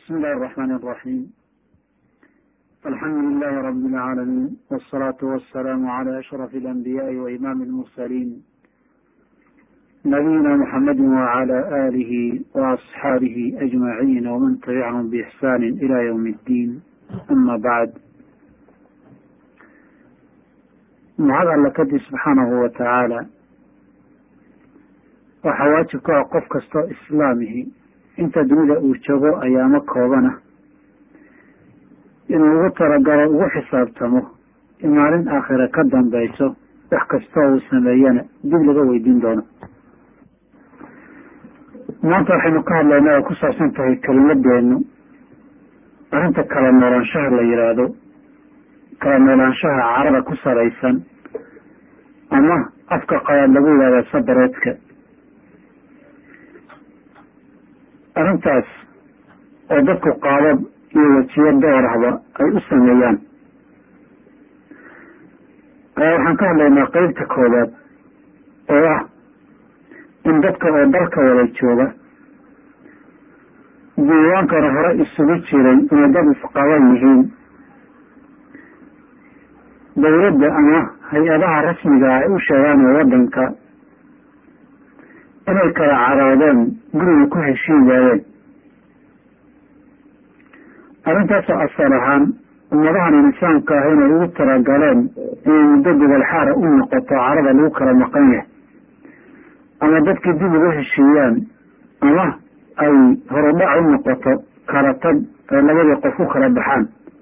بسم الله الرحمن الرحيم الحمد لله رب العالمين والصلاة والسلام على أشرف الأنبياء وإمام المرسلين نبينا محمد وعلى آله وأصحابه أجمعين ومن تبعهم بإحسان إلى يوم الدين أما بعد mahad alla kadib subxaanahu wa tacaala waxaa waajib ku ah qof kastoo islaamihi inta dunida uu joogo ayaamo koobana inuu ugu talagalo ugu xisaabtamo in maalin aakhira ka dambayso wax kastoo uu sameeyana dib laga weydiin doono maanta waxaynu ka hadlaynaa ay ku saabsan tahay kelimadeenu arrinta kala noolaanshaha la yidhaahdo kala noolaanshaha carada ku salaysan ama afka qabaad lagu yidhahda sabareedka arrintaas oo dadku qaabab iyo wejiyo doorahba ay u sameeyaan ayaa waxaan ka hadlaynaa qeybta koowaad oo ah in dadka oo dalka wada jooga diiwaankana hore isugu jiray inay dad isqaban yihiin dawladda ama hay-adaha rasmiga ay u sheegaan ee waddanka inay kala caroodeen guriga ku heshiin waayeen arrintaasoo asal ahaan ummadahan insaanka ah inay ugu talagaleen inay muddo gobol xaara u noqoto carada lagu kala maqan yahay ama dadkii dib ugu heshiiyaan ama ay horudhac u noqoto kala tag ay labadii qof u kala baxaan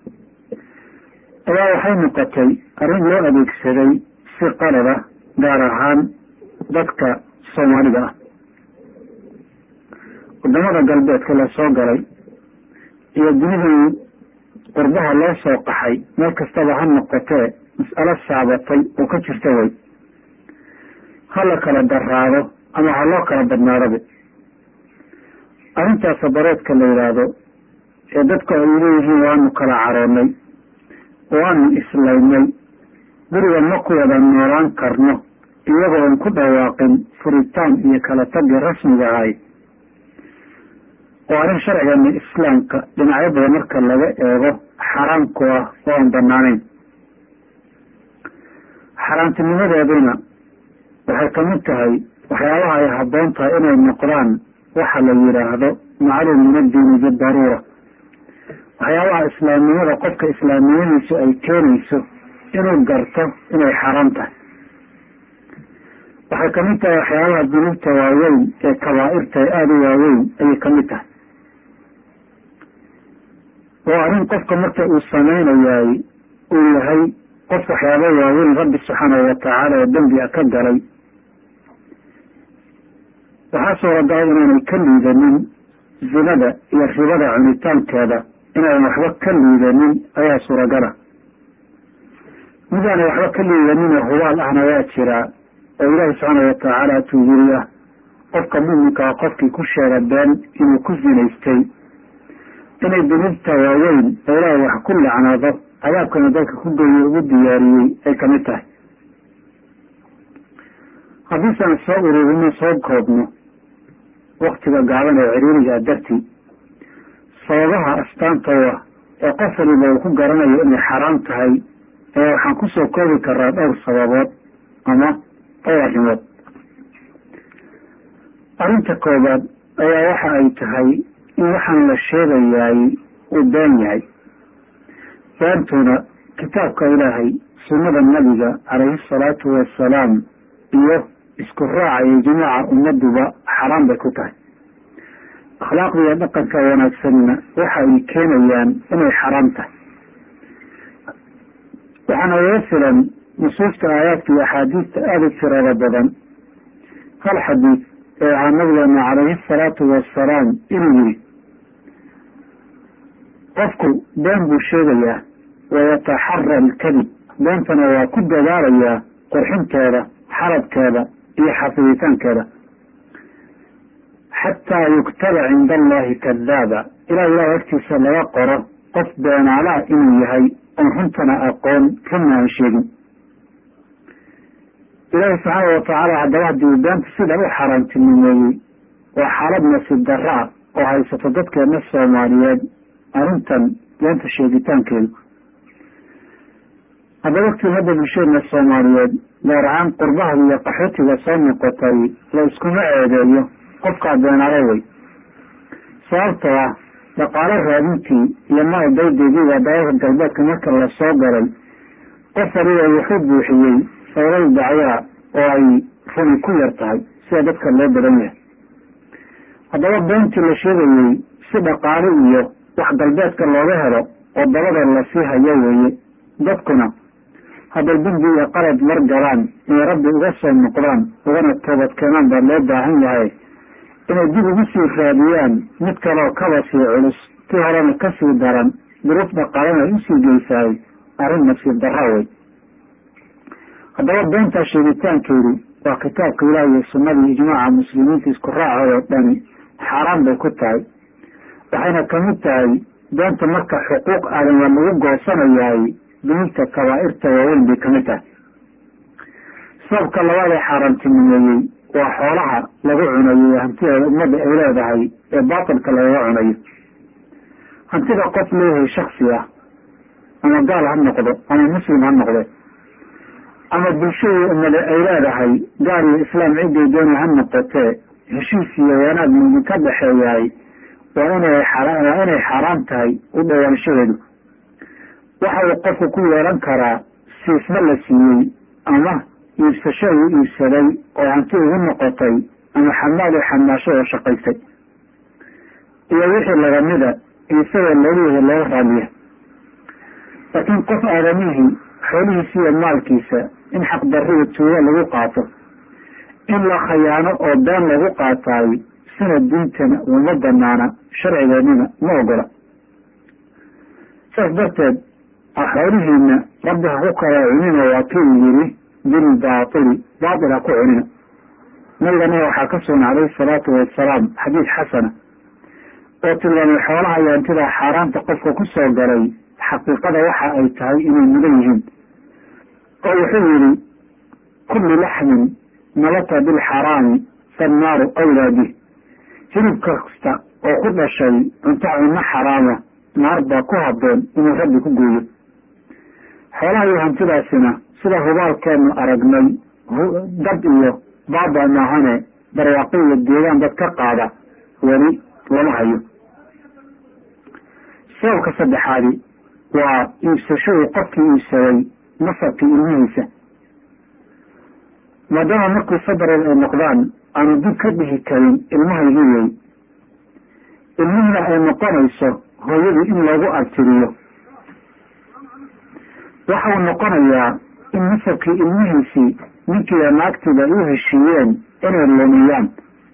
ayaa waxay noqotay arrin loo adeegsaday si qalada gaar ahaan dadka soomaalida ah wadamada galbeedka la soo galay iyo dunidii qurbaha loo soo qaxay meel kastaba ha noqotee mas'alo saabatay oo ka jirta way ha la kala daraado ama ha loo kala badnaadaba arrintaas sabareedka la yidhaahdo ee dadku ay leeyihiin waanu kala caroonnay waanu islaynay guriga ma ku wada noolaan karno iyagoo aan ku dhawaaqin furitaan iyo kala tagi rasmiga ahay oo arrin sharcigeena islaamka dhinacyo badan marka laga eego xaraam ku ah oo aan banaanayn xaaraantinimadeeduna waxay kamid tahay waxyaabaha ay habboon tahay inay noqdaan waxa la yidhaahdo macluum min addiini bidaruura waxyaabaha islaamnimada qofka islaamnimadiisu ay keenayso inuu garto inay xaaraam tahay waxay kamid tahay waxyaabaha dunuubta waaweyn ee kabaa'irta ee aada u waaweyn ayay kamid tahay oo arrin qofka marka uu samaynayaay uu yahay qof waxyaaba waaweyn rabbi subxaanahu watacaala oo dembi a ka galay waxaa suuragala inaanay ka liidanin zinada iyo ribada cunitaankeeda inaanan waxba ka liidanin ayaa suuragala midaana waxba ka liidaninoo hubaal ahna waa jiraa oo ilaahi subxaana watacaala tuu yiri ah qofka muminkaa qofkii ku sheega been inuu ku zinaystay inay dunuubta waaweyn oo ilaahay wax ku lacnado cadaabkana dadka ku geeye ugu diyaariyey ay kamid tahay haddiisaan soo ururino soo koobno waktiga gaaban ee ciriirigaa dartii sababaha astaantooda ee qof waliba uu ku garanayo inay xaraam tahay ee waxaan kusoo koobi karaa dhowr sababood ama dhowr arrimood arrinta koobaad ayaa waxa ay tahay in waxaan la sheegayaay uu been yahay beentuna kitaabka ilaahay sunnada nabiga calayhi asalaatu wassalaam iyo isku raaca iyo jimaaca ummaduba xaraam bay ku tahay akhlaaqda iyo dhaqanka wanaagsanna waxa ay keenayaan inay xaraam tahay waxaana laga filan nusuusta aayaadka iyo axaadiista aada u tirada badan hal xadiid ee ahaa nabigeena calayhi asalaatu wassalaam inuu yidhi qofku been buu sheegayaa wayataxara alkadib beentana waa ku dadaalayaa qurxinteeda xalabkeeda iyo xafiditaankeeda xataa yuktaba cinda allahi kadaaba ilaa ilaah agtiisa laga qoro qof beenaalaa inuu yahay oon runtana aqoon runna aan sheegin ilaahi subxaana watacaala haddaba haddii uu beenta sidan u xaaraantinimeeyey waa xaalad nasiib darro ah oo haysato dadkeena soomaaliyeed arrintan beenta sheegitaankeedu haddaba qiimada bulshadeena soomaaliyeed gaar ahaan qurbaha iyo qaxootiga soo noqotay la iskuma ceedeeyo qofkaa beenaale wey sababtoo ah dhaqaalo raadintii iyo maal daydeediiba dalalka galbeedka marka la soo galay qof waliba wuxuu buuxiyey saylal dacyaa oo ay runi ku yar tahay sida dadka loo badan yahay haddaba beentii la sheegayey si dhaqaalo iyo wax galbeedka looga helo oo dabada lasii hayo weeye dadkuna hadday dembi iyo qalad mar galaan inay rabbi uga soo noqdaan ugana toobad keenaan baa loo baahan yahay inay dib ugu sii raadiyaan mid kaleo kaba sii culus tii horena kasii daran duruuf dhaqaalana usii geysaay arrin nasiib darra wey haddaba beentaa sheegitaankeedu waa kitaabka ilaah iyo sunnadii ijmaaca muslimiinta isku raacoodo dhani xaaraan bay ku tahay waxayna kamid tahay beenta marka xuquuq aadan waa lagu goosanayaay dunuubta kabaa'irta waaweyn bay kamid tahay sababka labaad ee xaaraantinimeeyey waa xoolaha lagu cunayo ee hantideeda ummadda ay leedahay ee baatilka lagaga cunayo hantida qof leeyahay shaksi ah ama gaal ha noqdo ama muslim ha noqde ama bulshadii ummade ay leedahay gaal iyo islaam ciday doona ha noqotee heshiis iyo wanaag mumin ka dhexeeyahay waa inay waa inay xaaraan tahay u dhowaanshaheedu waxa uu qofku ku yeelan karaa siisma la siiyey ama iibsasho uu iibsaday oo hanti ugu noqotay ama xamaal oo xamaasho oo shaqaystay iyo wixii lagamida isagoo loogu looga raadiya laakiin qof aadamihii xoolihiisa iyo maalkiisa in xaqdarriga tuuga lagu qaato in la khayaano oo been lagu qaataay sina diintana uma banaana sharcigeennina ma ogola saas darteed xoolihiina rabbi ha ku kala cunina waa kii uu yidhi bilbaatili baatil ha ku cunina nabigana waxaa ka sugan calayhi salaatu wasalaam xadiid xasana oo tilmaamay xoolaha iyo hantidaa xaaraanta qofka ku soo galay xaqiiqada waxa ay tahay inay mudan yihiin oo wuxuu yidhi kullu laxmin nabata bilxaraami fannaaru awlaa bih hilib kasta oo ku dhashay cunto cunno xaraama naar baa ku habboon inuu rabbi ku gooyo xoolaha iyo hantidaasina sida hubaalkeenu aragnay dad iyo baaba maahane barwaaqo iyo deegaan dad ka qaada weli lama hayo sababka saddexaadi waa iibsashadii qofkii iibsaday nasabkii ilmihiisa maadaama markii sadareed ay noqdaan aanu dib ka dhihi karin ilmahaygii wey ilmihina ay noqonayso hooyadii in loogu abtiriyo waxau noqonayaa in nasabkii ilmihiisii ninkiiba naagtiiba ay u heshiiyeen inay lumiyaan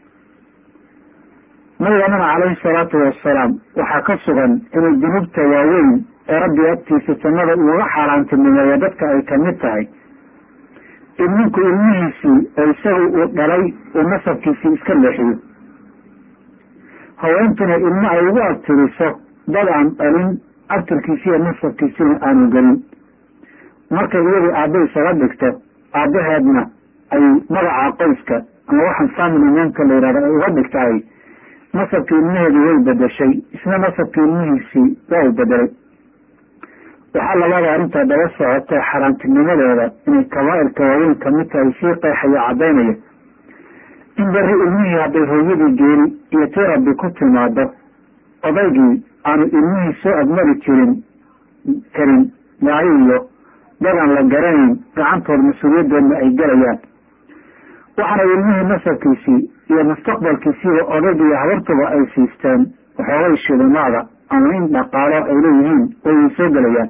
nabiganana calayhi salaatu wasalaam waxaa ka sugan inay dunuubta waaweyn ee rabbi agtiisa jannada uga xaaraantinimeeya dadka ay kamid tahay in ninku ilmihiisii oo isaga uu dhalay uu nasabkiisii iska leexiyo haweentuna ilmo ay ugu abtiriso dad aan dhalin abtirkiisiiyo nasabkiisina aanu gelin markay iyadii aabba isaga dhigto aabbaheedna ay magaca qoyska ama waxaan family namka la yihahdo ay uga dhigtahay nasabkii ilmaheedu way bedeshay isna nasabkii ilmihiisii waa u bedelay waxaa labada arrintaa daba socoto xaaraantinimadeeda inay kabaa'irka waaweyn kamid tahay sii qeexayo caddaynaya in beri ilmihii hadday hooyadii geeri iyo tii rabbi ku timaado odaygii aanu ilmihii soo agmari jirin karin gaayo iyo dadaan la garanayn gacantood mas-uuliyaddeedna ay gelayaan waxaana ilmihii nasabkiisii iyo mustaqbalkiisiiba odayga iyo habartuba ay siisteen waxoogay shilimaada ama in dhaqaalo ay leeyihiin way soo gelayaan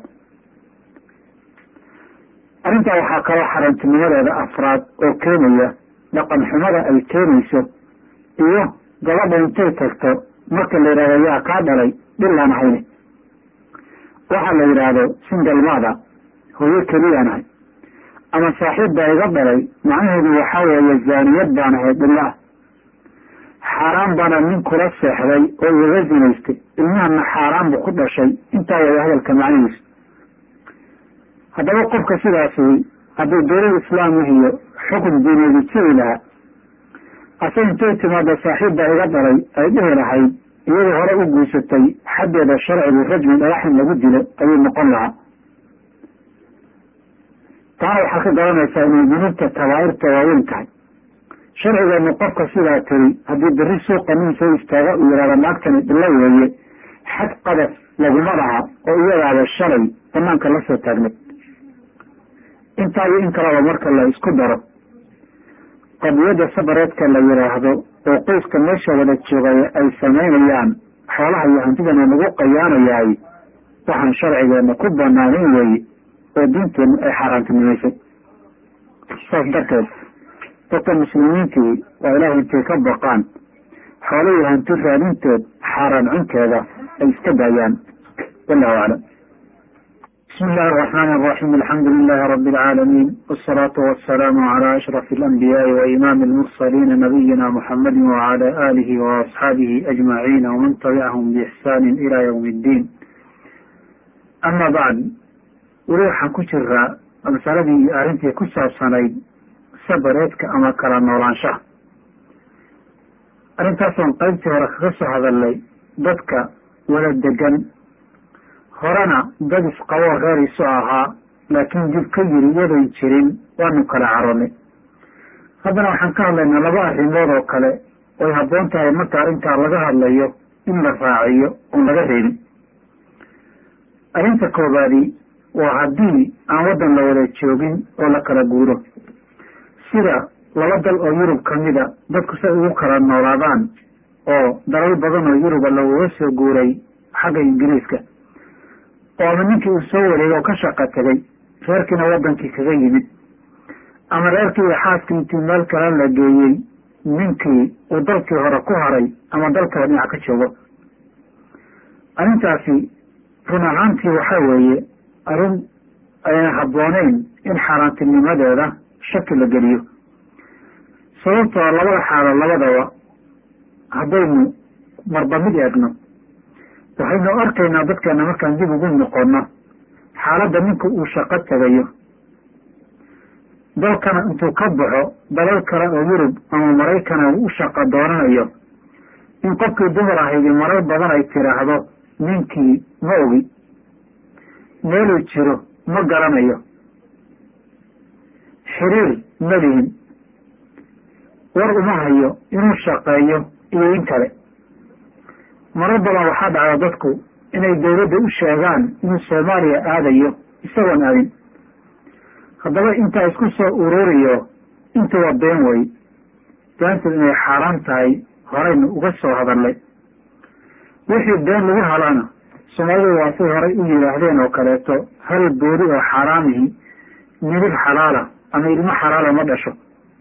arrintaa waxaa kaloo xarantinimadeeda afraad oo keenaya dhaqan xumada ay keenayso iyo gabadha intay tagto marka la yidhahdo yaa kaa dhalay dhilaan ahayne waxaa la yidhaahdo singalmaada hooyo keliyaan ahay ama saaxiib baa iga dhalay macnaheedu waxaa weeye zaaniyad baan ahay dhilla ah xaaraan baana nin kula seexday oo igaga zinaystay ilmahana xaaraan buu ku dhashay intaa waya hadalka macnihiisu haddaba qofka sidaasi hadduu dowlad islaamihiyo xukun diineedi jiri lahaa ase intay timaado saaxiib baa iga dhalay ay dhihi lahayd iyadoo hore u guursatay xaggeeda sharcigu rajmi dhagax in lagu dilo ayuu noqon lahaa taana waxaad ka garanaysaa inay dunuubta kabaa'irta waaweyn tahay sharcigeenu qofka sidaa tiri haddii berri suuqa nin soo istaaga uu yidhahda naagtani dhillo weeye xad qadaf laguma laha oo iyadaaba shalay banaanka la soo taagnay intaa iyo in kaleba marka la isku daro qadiyadda sabareedka la yidhaahdo oo qoyska meesha wada joogay ay samaynayaan xoolaha iyo hantidana lagu qayaanayaay waxaan sharcigeena ku banaanayn weeye oo diinteennu ay xaaraantinimaysay saas darteed dadka muslimiintii waa ilaahay intay ka baqaan xoolahii hanti raadinteed xaaraan cunteeda ay iska daayaan wallahu aclam bismi illahi araxmaani araxiim alxamdu lilahi rabi alcaalamiin wasalaatu wasalaamu calaa ashrafi alanbiyaai wa imaami almursaliina nabiyina muxamadi wacala aalihi waasxaabihi ajmaciina waman tabicahum biixsaani ila ywmi iddiin ama bacd weli waxaan ku jiraa masaladii iyo arrintii ku saabsanayd sabareedka ama kala noolaanshaha arrintaasoon qaybtii hore kaga soo hadalnay dadka wada degan horena dad isqaboo reer isu ahaa laakiin dib ka yiri iyadoyn jirin waanu kala caronay haddana waxaan ka hadlaynaa laba arrimood oo kale oy habboon tahay marka arrintaa laga hadlayo in la raaciyo oon laga reebin arrinta koobaadi waa haddii aan waddan la wada joogin oo la kala guuro sida laba dal oo yurub ka mida dadku say ugu kala noolaadaan oo dalal badan oo yuruba lagaga soo guuray xagga ingiriiska oo ama ninkii uu soo wareegay oo ka shaqo tegay reerkiina waddankii kaga yimid ama reerkii iyo xaaskii intii meel kale la geeyey ninkii uu dalkii hore ku haray ama dalkaba dhinac ka joogo arrintaasi run ahaantii waxaa weeye arrin ayna habbooneyn in xaaraantinimadeeda shaki la geliyo sababtoo labada xaalo labadaba haddaynu marba mid eegno waxaynu arkaynaa dadkeena markaan dib ugu noqono xaaladda ninka uu shaqo tegayo dalkana intuu ka baxo dalal kale oo yurub ama maraykana uu u shaqo doonanayo in qofkii dumar ahaydi marar badan ay tiraahdo ninkii ma ogi meeluu jiro ma garanayo xiriir ma lihin war uma hayo inuu shaqeeyo iyo in kale marar badan waxaa dhacda dadku inay dawladda u sheegaan inuu soomaaliya aadayo isagoon aadin haddaba intaa isku soo ururiyo intuba been wey beenteed inay xaaraan tahay horaynu uga soo hadalnay wixii been lagu halana soomaalidu waa say horay u yidhaahdeen oo kaleeto hal boori oo xaaraamihi midib xalaala ama ilmo xalaala ma dhasho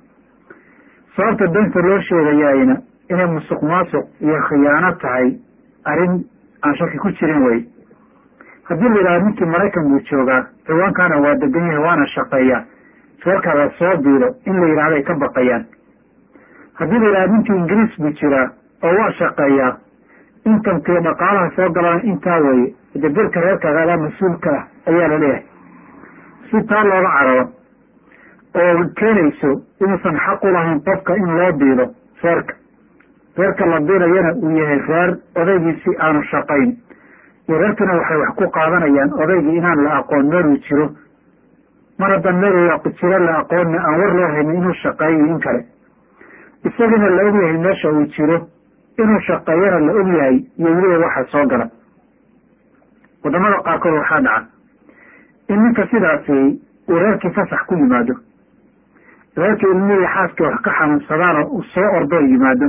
sababta beenta loo sheegayaayna inay musuq maasuq iyo khiyaano tahay arrin aan shaki ku jirin wey haddii la yidhahdo ninkii maraykan buu joogaa ciwaankaana waa degan yahay waana shaqeeyaa reerkaada soo biilo in la yidhahdo ay ka baqayaan haddii la yidhahdo ninkii ingiriis buu jiraa oo waa shaqeeyaa inkamkii dhaqaalaha soo galaan intaa weeye de bilka reerkaaga adaa mas-uulka ah ayaa la leeyahay si taa looga cararo oo keenayso inuusan xaq u lahayn qofka in loo biilo reerka reerka la biilayana uu yahay reer odaygiisi aanu shaqayn iyo reerkana waxay wax ku qaadanayaan odaygii inaan la aqoon meeluu jiro mar haddaan meel jiro la aqoonna aan war loo haynin inuu shaqeeyo in kale isagina la ogyahay meesha uu jiro inuu shaqeeyana la ogyahay iyo weliba waxa soo gala wadamada qaarkood waxaa dhaca in ninka sidaasi uu reerkii fasax ku yimaado reerkii ilmihii xaaskii wax ka xanuunsadaana uu soo ordoo yimaado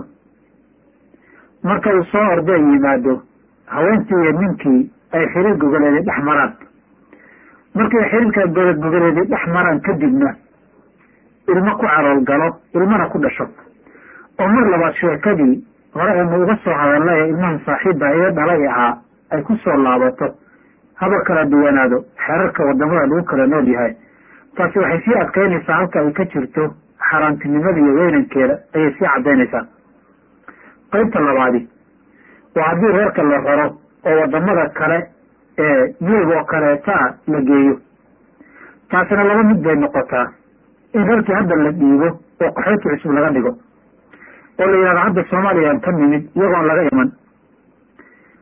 marka uu soo ordoo yimaado haweentii iyo ninkii ay xiriir gogoleeday dhex maraan markay xiriirka gogoleeday dhex maraan kadibna ilmo ku calool galo ilmana ku dhasho oo mar labaad sheekadii hore aynu uga soo hadalnay ilmahan saaxiibba iga dhalay ahaa ay ku soo laabato haba kala duwanaado xeerarka wadamada lagu kala nool yahay taasi waxay sii adkaynaysaa halka ay ka jirto xaaraantinimada iyo weynankeeda ayay sii caddaynaysaa qaybta labaadi waa haddii reerka la raro oo wadamada kale ee yurub oo kaleetaa la geeyo taasina laba mid bay noqotaa in reerkii hadda la dhiibo oo qaxooti cusub laga dhigo oo la yidhahdo hadda soomaaliyaan ka nimid iyagoon laga iman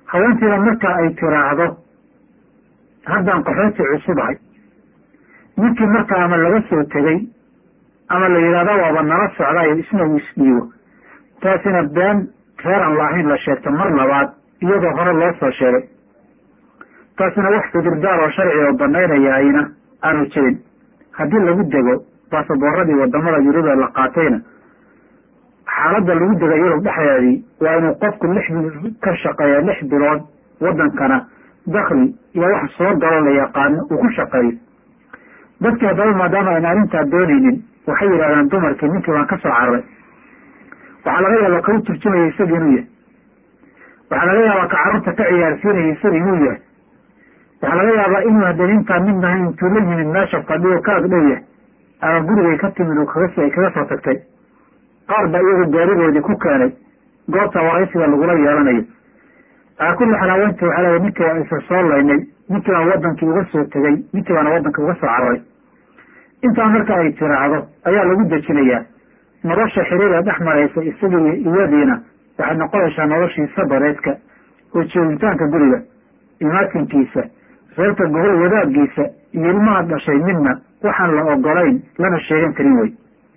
haweentiina marka ay tiraahdo haddaan qaxooti cusubahay ninkii markaa ama laga soo tegey ama la yidhahdo waaba nala socdayo isna uu isdhiibo taasina been reeran laahayn la sheegto mar labaad iyadoo hore loo soo sheegay taasina wax cudurdaar oo sharci oo banaynayahayna aanu jirin haddii lagu dego baasaboorradii wadamada yurubee la qaatayna xaaladda lagu dega yurub dhexdeedii waa inuu qofku lix bil ka shaqeeya lix bilood wadankana dakli iyo wax soo galo la yaqaano uu ku shaqeeyo dadkii haddaba maadaama ayna arrintaa doonaynin waxay yidhahdaan dumarkii ninkii baan ka soo cararay waxaa laga yaabaa ka u turjumaya isaga inuu yahay waxaa laga yaabaa ka carruurta ka ciyaarsiinaya isaga inuu yahay waxaa laga yaabaa inuu hadan intaa mid nahay intuu la yimid meesha fadhiyo ka ag dhow yahay ama gurigay ka timid oo kagas ay kaga soo tagtay qaar baa iyagu gaarigoodii ku keenay goobta waraysiga lagula yeelanayo alaa kulli xaal haweenta waxaa leeya ninkii waa isa soo laynay ninkii baan wadankii uga soo tegey ninkii baana wadankii uga soo cararay intaa marka ay tiraahdo ayaa lagu dejinayaa nolosha xiriira dhex maraysa isagii iyadiina waxay noqonaysaa noloshii sabareedka oo joogitaanka guriga imaatinkiisa reerka gobol wadaagiisa iyo ilmaha dhashay midna waxaan la ogolayn lana sheegan karin wey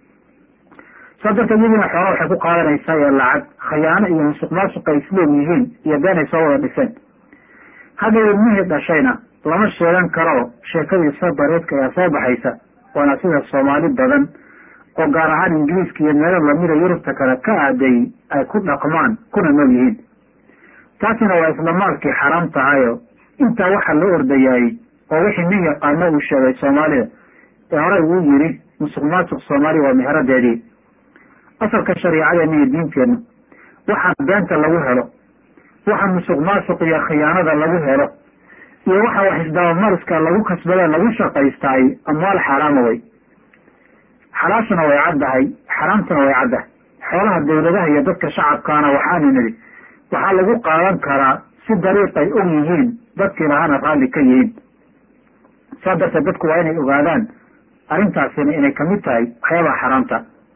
saa darteed iyadiina xoola waxay ku qaadanaysaa ee lacag khayaano iyo musuq maasuqa isleeg yihiin iyo beenay soo wada dhiseen hadda ilmihii dhashayna lama sheegan karo sheekadii sabareedka ayaa soo baxaysa waana sida soomaali badan oo gaar ahaan ingiriiska iyo meelo lamida yurubta kale ka aaday ay ku dhaqmaan kuna nool yihiin taasina waa isla maalkii xaraam tahayo intaa waxaa loo ordayaayey oo wixii nin yaqaano uu sheegay soomaalida ee horey uu yidhi musuq maasuq soomaali waa meheradeedii asalka shariicadeena iyo diinteenna waxa beenta lagu helo waxa musuq maasuq iyo khiyaanada lagu helo iyo waxa wax isdabamariska lagu kasbadee lagu shaqaystaay amwaal xaaraama wey xalaashuna way caddahay xaraamtuna way caddahay xoolaha dawladaha iyo dadka shacabkaana waxaanu nidhi waxaa lagu qaadan karaa si dariiqay og yihiin dadkii lahaana raalli ka yihiin saa darteed dadku waa inay ogaadaan arrintaasina inay kamid tahay waxyaabaha xaraamta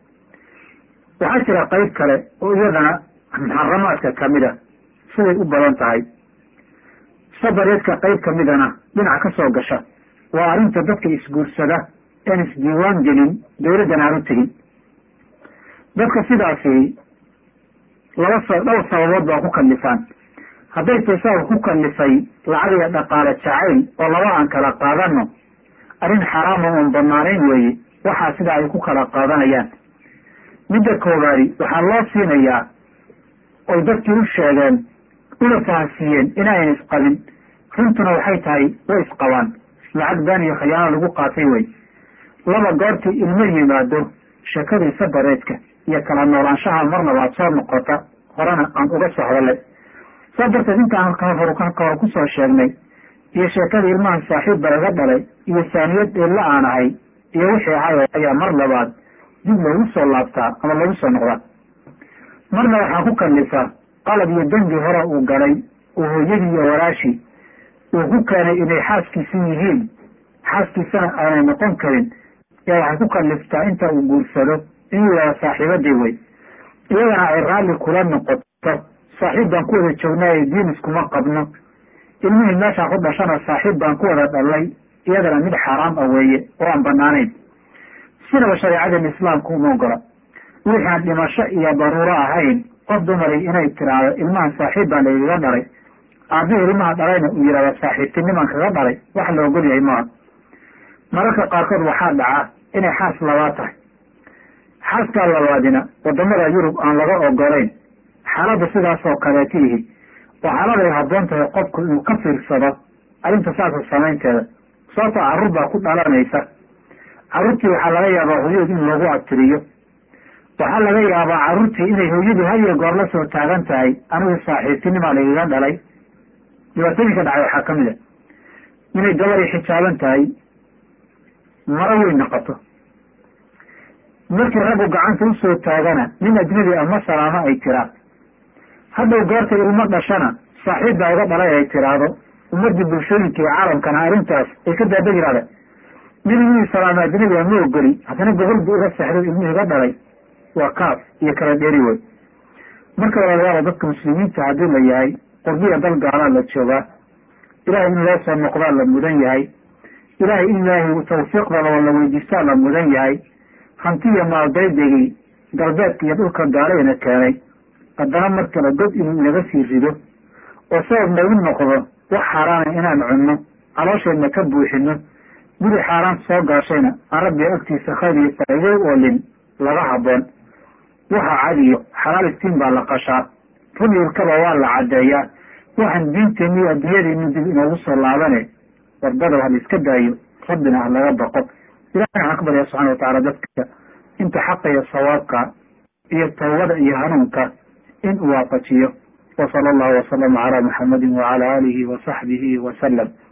waxaa jira qayb kale oo iyadana muxaramaadka kamid a siday u badan tahay sabareedka qayb kamidana dhinac ka soo gasha waa arrinta dadka isguursada een isdiiwaan gelin dawladdan aan u tegin dadka sidaasi laba s dhowr sababood baa ku kallifaan hadday tay sabab ku kallifay lacag iyo dhaqaale jacayl oo laba aan kala qaadano arrin xaraama oon banaanayn weeye waxaa sidaa ay ku kala qaadanayaan midda koobaadi waxaa loo siinayaa oy dadkii u sheegeen una fahamsiiyeen inaaynan isqabin runtuna waxay tahay way isqabaan lacag baan iyo khayaano lagu qaatay wey laba goortii ilmo yimaado sheekadii sabareedka iyo kala noolaanshaha marnaba ad soo noqota horena aan uga soo hadalay saa darteed intaan hor hore kusoo sheegnay iyo sheekadii ilmahan saaxiibba laga dhalay iyo saaniyad eella aan ahay iyo wixii ahay ayaa mar labaad dib loogu soo laabtaa ama loogu soo noqdaa marna waxaa ku kallifaa qalab iyo dembi hore uu galay oo hooyadii iyo walaashii uu ku keenay inay xaaskiisi yihiin xaaskiisana aanay noqon karin yaa waxay ku kalliftaa inta uu guursado inuu yihahdo saaxiibadii wey iyadana ay raalli kula noqoto saaxiib baan ku wada joognaayo diin iskuma qabno ilmihii meeshaa ku dhashana saaxiib baan ku wada dhalay iyadana mid xaaraam ah weeye oo aan banaanayn sidaba shareecadan islaamku uma ogola wixii aan dhimasho iyo daruuro ahayn qof dumari inay tiraahdo ilmahan saaxiib baa lagaga dhalay aabbihi ilmaha dhalayna uu yihahdo saaxiibtinimaan kaga dhalay wax la ogol yahay maaha mararka qaarkood waxaa dhaca inay xaas labaad tahay xaaskaa labaadina wadamada yurub aan laga ogolayn xaaladda sidaas oo kaleeta ihi oo xaaladay habboon tahay qofku inuu ka fiirsado arrinta saasa samaynteeda sababtoo carruur baa ku dhalanaysa carruurtii waxaa laga yaabaa hooyadu in loogu abtiriyo waxaa laga yaabaa carruurtii inay hooyadu hadiyo goor la soo taagan tahay anigu saaxiibtinimaa lagaga dhalay dhibaatooyinka dhacay waxaa ka mid a inay gabaday xijaaban tahay maro weyn noqoto markii raggu gacanta usoo taagana nin ajnabi ah ma salaamo ay tiraan hadhow goorta ilmo dhashana saaxiib baa uga dhalay ay tiraahdo ummadii bulshooyinka iyo caalamkana arrintaas ay ka daaba yihahda nin inuu salaamo ajnabi ah ma ogoli haddana gobol bu uga sexdo ilmihii ga dhalay waa kaaf iyo kala dheeri wey marka walaalayaal dadka muslimiinta haddii la yahay qurbiya dal gaalaa la joogaa ilahay in loo soo noqdaa la mudan yahay ilahay in ilaahay tawfiiqdaba la weydiistaa la mudan yahay hantiya maaldaydegii galbeedka iyo dhulka gaalayna keenay haddana markale god inuu inaga sii rido oo sabab nagu noqdo wax xaaraana inaan cunno caloosheenna ka buuxino guri xaaraan soo gaashayna aan rabbiga agtiisa khayr iyo faa'iido oolin laga haboon waxa cadiyo xalaal iftiin baa la qashaa run ilkaba waa la caddeeyaa waxaan diinteenni iyo adduunyadeenni dib inoogu soo laabane warbada ha la iska daayo rabbina ha laga baqo ilahay waxaan ka baryaa subxana watacaala dadka inta xaqa iyo sawaabka iyo tawbada iyo hanuunka in uu waafajiyo wa sala allahu wasalama calaa muxamadin wacala aalihi wa saxbihi wasalam